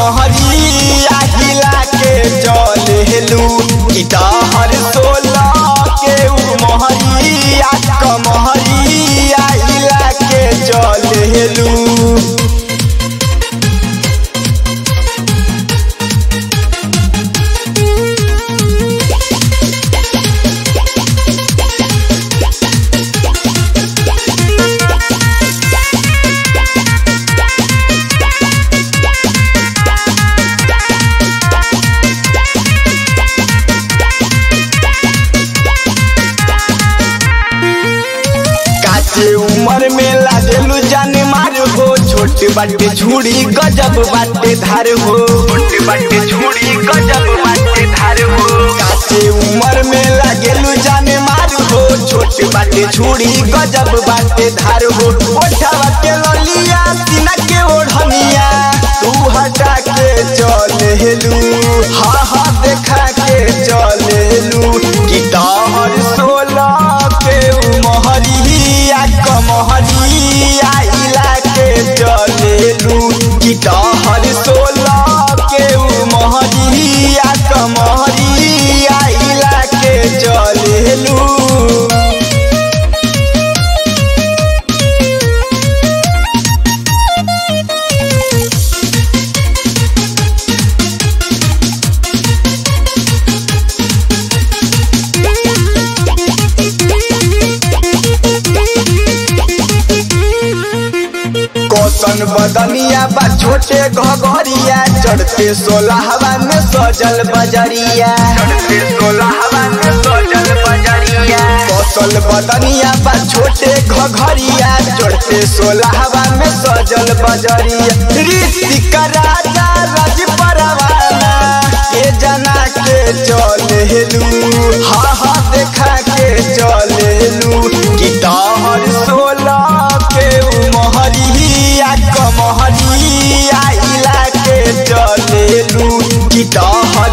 कमहरिया हिला के चलेलू इताहर सोला के उमहरिया कमहरिया हिला के चलेलू काचे उम्र में लागेलू जाने मार हो छोटे बाटे झूड़ी गजब बाटे धार हो छोटे बाटे झूड़ी गजब बाटे धार हो काचे उम्र में लागेलू जाने मार हो छोटे बाटे झूड़ी गजब बाटे धार हो ओठवा के ललिया सीना के ओढ़निया तू हटा के चलेलू हा हा देखा के चलेलू कि तोहर सोला के उमहरिया कमहरिया इला के चलेलू कि तोहर सोला के उमहरिया कमहरिया इला के चलेलू कौशन बदनिया बा छोटे घगरिया चढ़ते सोलहवा में सजल बजरिया चढ़ते सोलहवा में सजल बजरिया कौशल बदनिया बा छोटे घघरिया चढ़ते सोलहवा में सजल बजरिया ऋतिक राजा रज परवाना के जना के चलेलू हा हा देखा के चलेलू कि तोहर सोलह के उमहरिया कमहरिया इला के चलेलू कि तोहर